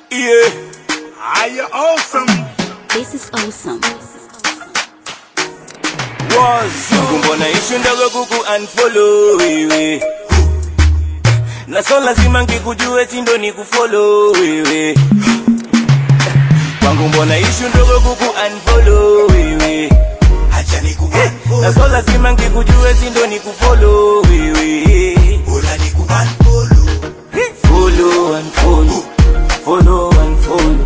Yeah. Are you awesome? This is awesome. Mungu mbona ishu ndogo kuku unfollow wewe na so lazima ngikujue tindo ni kufollow wewe kwangu mbona ishu ndogo kuku unfollow wewe acha nikuunfollow, na so lazima ngikujue tindo ni kufollow wewe bora nikuunfollow. follow and follow follow and follow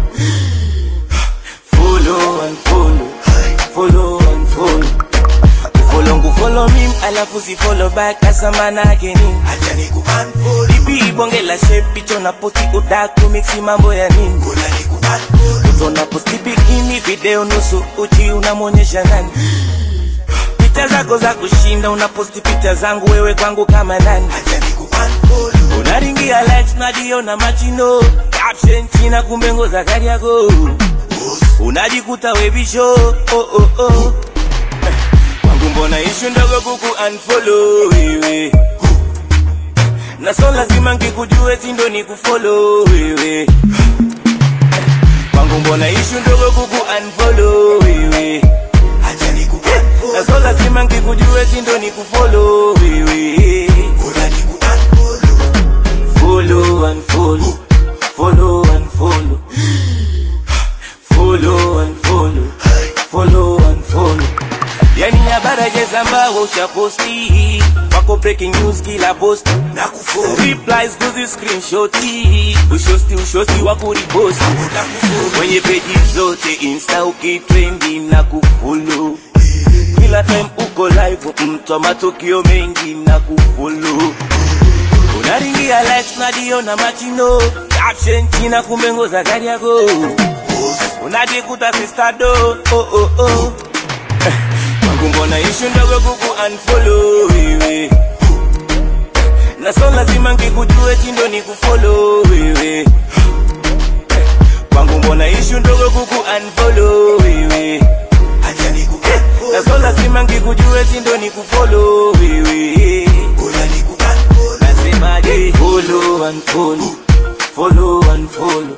follow and follow follow and follow follow ngufollow mim alafu si follow back asa manake nini acha nikuunfollow, Ipi bonge la shape picha na posti udaku mixi mambo ya nini bora nikuunfollow, Tuna posti bikini video nusu uchi unamwonyesha nani Picha zako za kushinda unaposti picha zangu wewe kwangu kama nani acha nikuunfollow, Unaringia likes na dio na machino Caption china kumbe ngoza gari yako Unajikuta webisho oh oh oh Eh, Kwangu mbona ishu ndogo kuku unfollow wewe Na so lazima ngikujue tindo ni kufollow wewe Eh, Kwangu mbona ishu ndogo kuku unfollow wewe acha nikuunfollow, Na so lazima ngikujue tindo ni kufollow wewe bora nikuunfollow, Follow and follow, follow and follow, follow and follow, follow and follow. Yani habari jezamba ushaposti wako breaking news kila post nakufollow, replies kuzi screenshoti ushosti ushosti wa kuriposti nakufollow, kwenye peji zote insta ukitrendi na kufollow kila time uko live mtu wa matukio mengi na kufollow unaringia likes na dio na machino caption china kumbe ngoza gari yako unajikuta sistado oh, oh, oh. Eh, kwangu mbona ishu ndogo kuku unfollow wewe na so lazima ngikujue tindo ni kufollow wewe Eh, kwangu mbona ishu ndogo kuku unfollow wewe acha nikuunfollow, na so lazima ngikujue tindo ni kufollow wewe bora nikuunfollow, nasemaje follow and follow follow and follow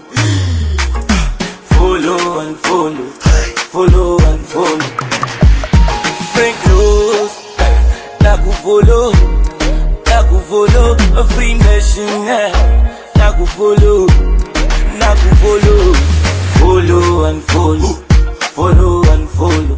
follow and follow follow and follow Frank Rose na kufollow na kufollow free nation eh, na kufollow na kufollow follow and follow follow and follow